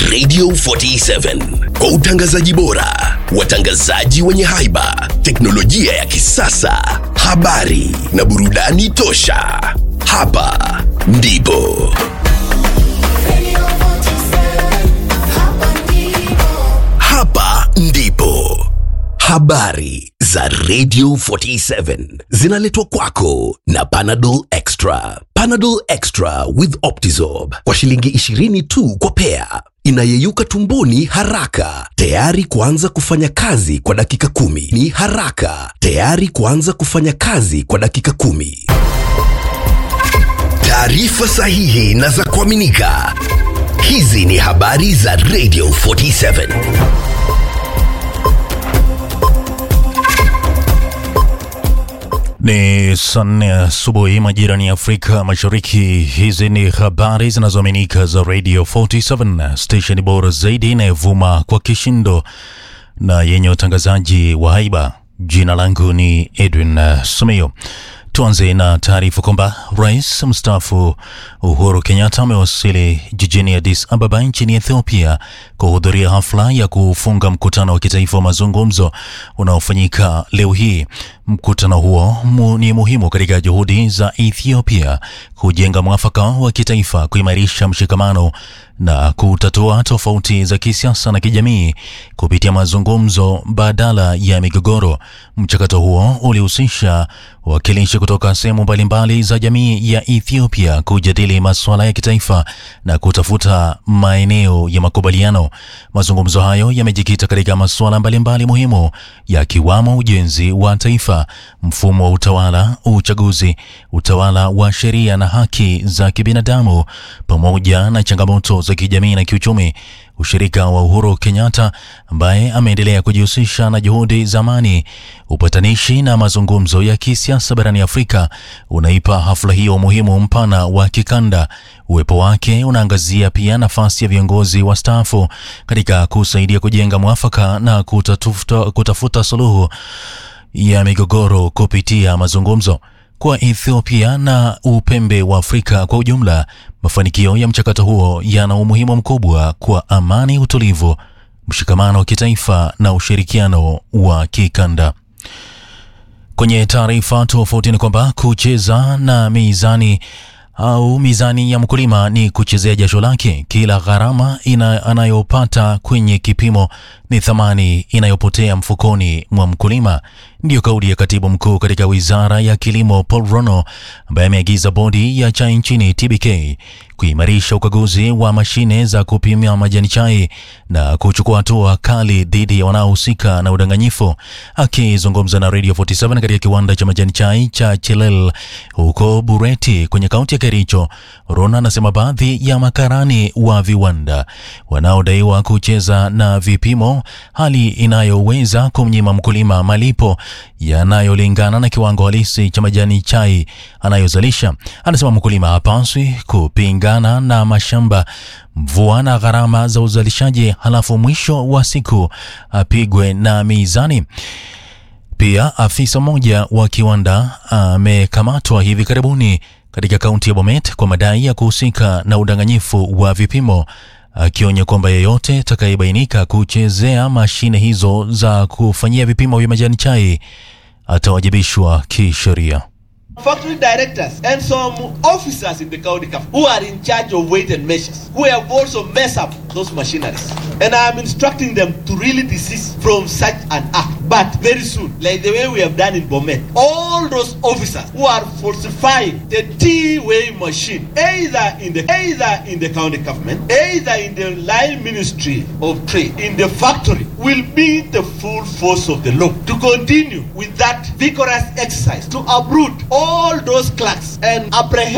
Radio 47 kwa utangazaji bora, watangazaji wenye haiba, teknolojia ya kisasa, habari na burudani tosha. Hapa ndipo hapa ndipo habari za Radio 47 zinaletwa kwako na Panadol Extra. Panadol Extra with Optizorb kwa shilingi 20 tu kwa pea, inayeyuka tumboni haraka, tayari kuanza kufanya kazi kwa dakika kumi. Ni haraka, tayari kuanza kufanya kazi kwa dakika kumi. Taarifa sahihi na za kuaminika. Hizi ni habari za Radio 47. Ni saa nne asubuhi majirani ya Afrika Mashariki. Hizi ni habari zinazoaminika za Radio 47, station bora zaidi inayovuma kwa kishindo na yenye utangazaji wa haiba. Jina langu ni Edwin uh, Sumio. Tuanze na taarifa kwamba rais mstaafu Uhuru Kenyatta amewasili jijini Addis Ababa nchini Ethiopia kuhudhuria hafla ya kufunga mkutano wa kitaifa wa mazungumzo unaofanyika leo hii. Mkutano huo mu, ni muhimu katika juhudi za Ethiopia kujenga mwafaka wa kitaifa, kuimarisha mshikamano na kutatua tofauti za kisiasa na kijamii kupitia mazungumzo badala ya migogoro. Mchakato huo ulihusisha wawakilishi kutoka sehemu mbalimbali za jamii ya Ethiopia kujadili masuala ya kitaifa na kutafuta maeneo ya makubaliano. Mazungumzo hayo yamejikita katika masuala mbalimbali muhimu yakiwamo ujenzi wa taifa, mfumo wa utawala, uchaguzi, utawala wa sheria na haki za kibinadamu, pamoja na changamoto za kijamii na kiuchumi. Ushirika wa Uhuru Kenyatta ambaye ameendelea kujihusisha na juhudi za amani, upatanishi na mazungumzo ya kisiasa barani Afrika unaipa hafla hiyo umuhimu mpana wa kikanda. Uwepo wake unaangazia pia nafasi ya viongozi wastaafu katika kusaidia kujenga mwafaka na kutafuta, kutafuta suluhu ya migogoro kupitia mazungumzo kwa Ethiopia na upembe wa Afrika kwa ujumla. Mafanikio ya mchakato huo yana umuhimu mkubwa kwa amani, utulivu, mshikamano wa kitaifa na ushirikiano wa kikanda. Kwenye taarifa tofauti ni kwamba kucheza na mizani au mizani ya mkulima ni kuchezea jasho lake. Kila gharama ina, anayopata kwenye kipimo ni thamani inayopotea mfukoni mwa mkulima. Ndiyo kauli ya katibu mkuu katika wizara ya kilimo Paul Rono, ambaye ameagiza bodi ya chai nchini TBK kuimarisha ukaguzi wa mashine za kupimia majani chai na kuchukua hatua kali dhidi ya wanaohusika na udanganyifu. Akizungumza na Radio 47 katika kiwanda cha majani chai cha Chilel huko Bureti kwenye kaunti ya Kericho, Rona anasema baadhi ya makarani wa viwanda wanaodaiwa kucheza na vipimo, hali inayoweza kumnyima mkulima malipo yanayolingana na kiwango halisi cha majani chai anayozalisha. Anasema mkulima hapaswi kupingana na mashamba, mvua na gharama za uzalishaji, halafu mwisho wa siku apigwe na mizani. Pia afisa mmoja wa kiwanda amekamatwa hivi karibuni katika kaunti ya Bomet kwa madai ya kuhusika na udanganyifu wa vipimo, akionya kwamba yeyote atakayebainika kuchezea mashine hizo za kufanyia vipimo vya majani chai atawajibishwa kisheria. factory directors and some officers in the county government who are in charge of weight and measures who have also messed up those machineries and i am instructing them to really desist from such an act but very soon like the way we have done in bomet all those officers who are falsifying the tea weighing machine either in the either in the county government either in the line ministry of trade in the factory will be the full force of the law to continue with that vigorous exercise to uproot all those clerks and apprehend